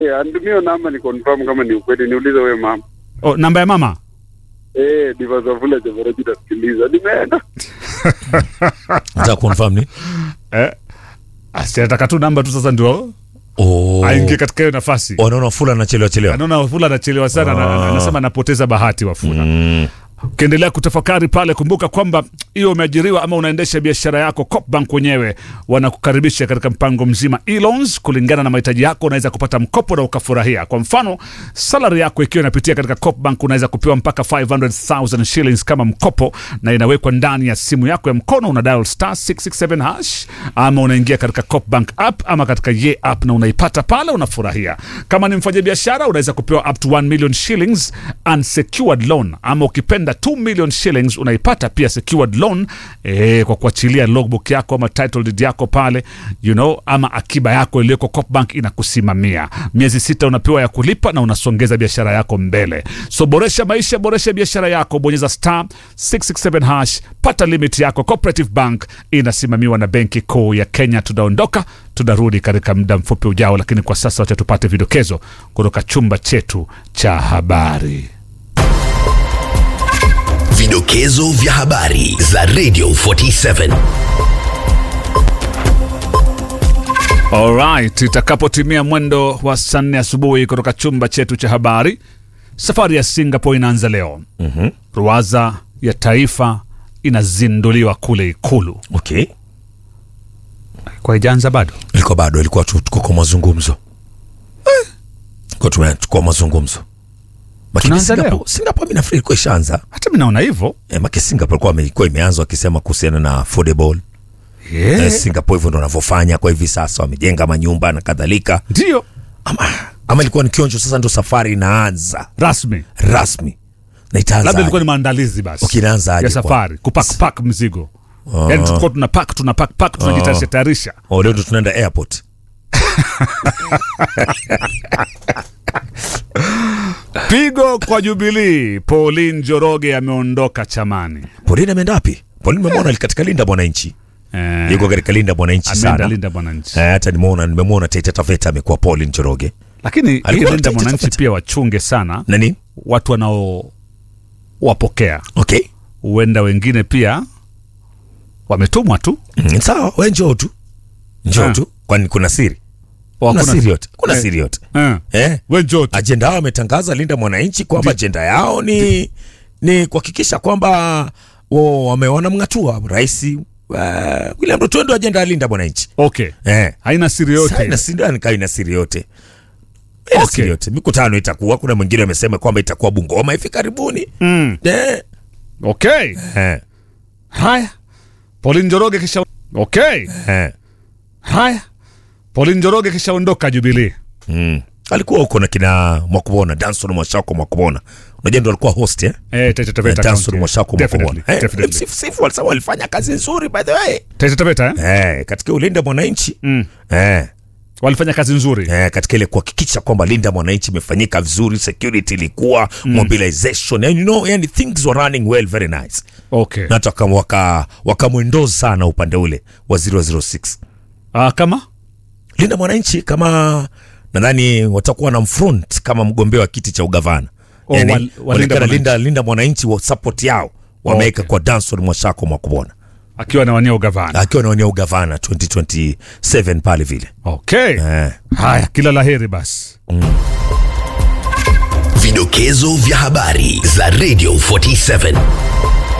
Eh, andumio namba ni confirm kama ni ukweli, niulize wewe mama. Oh, namba ya mama Eh, Diva Zavula Javaroji tasikiliza. Nimeenda. Nataka confirm ni? eh, asiataka tu namba tu sasa ndio Oh. aingie katika hiyo nafasi Wanaona Wafula anachelewa chelewa. anaona wafula anachelewa sana na- na- anasema anapoteza bahati wafula Mm. ukiendelea kutafakari pale kumbuka kwamba hiyo umeajiriwa ama unaendesha biashara yako copbank wenyewe wanakukaribisha katika mpango mzima e-loans kulingana na mahitaji yako unaweza kupata mkopo na ukafurahia kwa mfano salary yako ikiwa inapitia katika copbank unaweza kupewa mpaka 500000 shillings kama mkopo na inawekwa ndani ya simu yako ya mkono una dial star 667 hash ama unaingia katika copbank app ama katika ye app na unaipata pale unafurahia kama ni mfanyabiashara unaweza kupewa up to 1 million shillings unsecured loan ama ukipenda 2 million shillings unaipata pia secured loan eh, kwa kuachilia logbook yako ama title deed yako pale you know, ama akiba yako iliyoko Copbank inakusimamia miezi sita unapewa ya kulipa na unasongeza biashara yako mbele so boresha maisha boresha biashara yako bonyeza star 667 hash pata limit yako cooperative bank inasimamiwa na benki kuu ya kenya tunaondoka tunarudi katika muda mfupi ujao lakini kwa sasa wacha tupate vidokezo kutoka chumba chetu cha habari Vidokezo vya habari za Radio 47. Alright, itakapotimia mwendo wa saa nne asubuhi kutoka chumba chetu cha habari, safari ya Singapore inaanza leo. mm-hmm. Ruwaza ya taifa inazinduliwa kule Ikulu. Okay. Kwa ijanza bado Ilikuwa bado ilikuwa tu tuko kwa mazungumzo. Kwa tume kwa mazungumzo. Lakini Tunaanza Singapore, leo? Singapore mimi nafikiri ilikuwa ishaanza. hata mi naona hivyo Eh, maki Singapore ilikuwa ilikuwa imeanza wakisema kuhusiana na affordable. yeah. Eh, Singapore hivyo ndo wanavyofanya kwa hivi sasa wamejenga manyumba na kadhalika. Ndio Ama ama ilikuwa ni kionjo sasa ndo safari inaanza rasmi, rasmi. Na itaanza. labda ilikuwa ni maandalizi basi Okay, inaanza aje ya kwa- safari kupak pak mzigo yani tulikuwa tuna pak tuna pak pak tunajitayarisha tayarisha Oh, leo ndo tunaenda airport. pigo kwa Jubilii. Pauline Njoroge ameondoka chamani Pauline ameenda wapi? Pauline nimemwona katika Linda Mwananchi. eh, Yuko katika Linda Mwananchi ameenda sana. Linda Mwananchi Eh, hata nimeona nimemwona Taita Taveta amekuwa Pauline Njoroge. lakini hii Alikuwa Linda anataka Mwananchi tafeta. pia wachunge sana Nani? watu wanaowapokea, Okay. huenda wengine pia wametumwa tu Mm, sawa, wewe njoo tu. Njoo Ah. tu. Kwani kuna siri? Wa- Kuna kuna- siri yote. Kuna Eh. siri yote. eh, Eh? we njoo tu. Ajenda yao wametangaza Linda Mwananchi kwamba ajenda yao ni ni kuhakikisha kwamba wa- wame wanamng'atua rais uh, William Ruto ndio ajenda ya Linda Mwananchi. Okay, Eh. haina siri Sasa yote ina siri ina ina siri yote. Ina Okay. siri yote. Mikutano itakuwa kuna mwingine amesema kwamba itakuwa Bungoma hivi karibuni. mm. Eh. Okay, Eh. haya Pauline Njoroge kisha okay, Eh. haya Pauline Njoroge kishaondoka Jubilee. Mm. Alikuwa huko na kina Mwakubona, Danson Mwashako Mwakubona. Unajua ndo alikuwa host eh? Eh, Taita Taveta Danson County. Mwashako Definitely, Mwakubona. Eh, definitely. Msifu Sifu walisema walifanya kazi nzuri by the way. Taita Taveta eh? Eh, katika ulinda mwananchi. Mm. Eh. walifanya kazi nzuri Eh, katika ile kuhakikisha kwamba linda mwananchi imefanyika vizuri, security ilikuwa mobilization, and you know, yani things were running well very nice. okay. Na hata waka waka wakamwendoza sana upande ule wa 006. Ah, kama Linda Mwananchi kama nadhani watakuwa na mfront kama mgombea wa kiti cha ugavana. Oh, Yani, wa- wa Linda walionekana Mwananchi. Linda, Linda Mwananchi wa support yao wameweka Okay. kwa Danson Mwashako Mwakubona akiwa anawania ugavana akiwa anawania ugavana 2027 pale vile okay. eh. haya kila laheri basi Vidokezo vya habari za Radio 47.